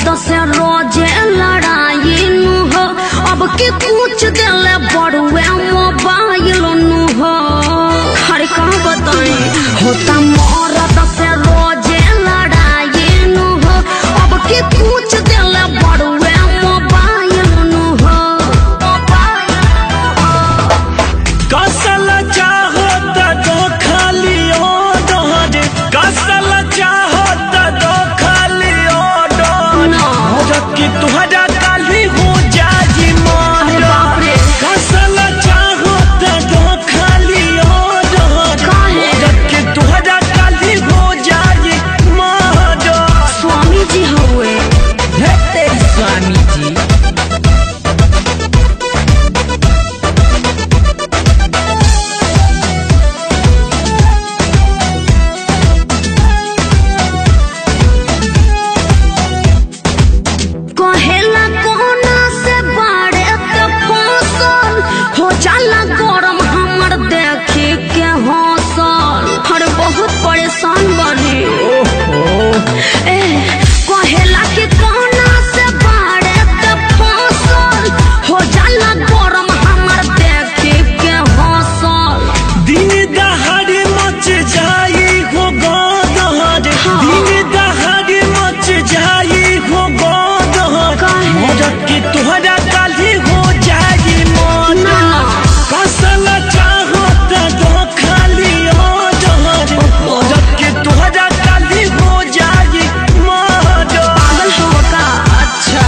से रोजे लड़ाई नु हो अब के पूछ दिले बड़ुए मोबाइल नु हो अरे कहाँ बताई होता मरद से रोजे लड़ाई नु हो अब के पूछ दिले बड़ुए मोबाइल नु हो कसल चाहो त दो खाली ओडर कसल चाहो त दो खाली ओडर ना। कि तुहरा काली हो जाई अरे मोर बाप रे। कसल चाहो त दो खाली ओडर काहे? कि तुहरा काली हो जाई मोर स्वामी जी हुए हे तेरी स्वामी जी कहेला कोना से बाड़े के फसल हो जाला गरम हमर देखे के हौसल हर बहुत परेशान बनी ए कहेला कि कोना से बाड़े के फसल हो जाला गरम हमर देखे के हौसल दिन दहाड़े मच जाई हो गोदहर हाँ। दिन दहाड़े मच जाई हो गोदहर काहे? मदद की तुहरा काली हो जाई मन ना। कसल चाहो त दो खाली ओजहर मदद की तुहरा काली हो जाई मन पागल हो का अच्छा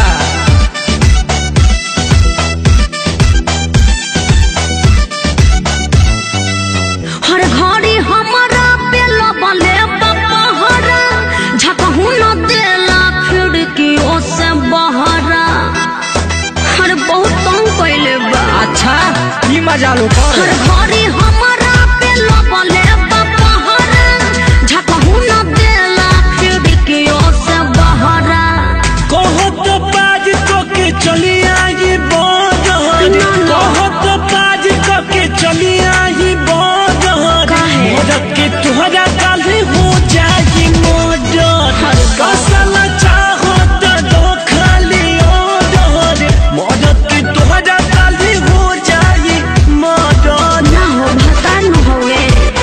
हर घड़ी हमारा पे लबले बपहरा झकहू न देला खिड़कियों से बहरा हर बहुत तंग कैले बा अच्छा ई मजा लो हर घड़ी हमारा पे लबले बपहरा झकहू न देला खिड़कियों से बहरा कहत बाज को के चली आई बदहर ना, ना। कहत बाज को के चली आई बदहर काहे? मदद के तुहरा काली हो जाई मदद अरे बाप। कसल चाहो त दो खाली ओदहर मदद के तुहरा काली हो जाई मदद ना हो भता न होए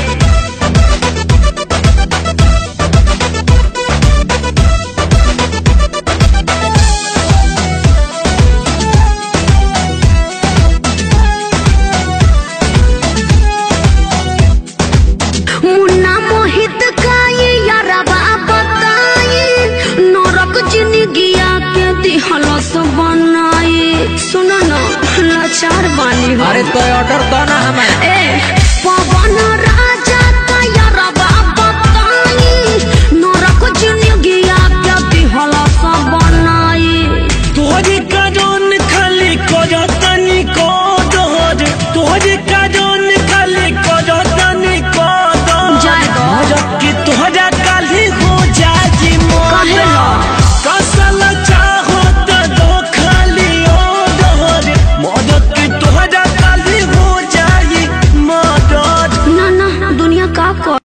मुन्ना मोहित काई यारबा बताई नरक जिंदगिया के दिहलस बनाई सुनो न लाचार बानी हो तो ऑर्डर दो ना हमें ए पवन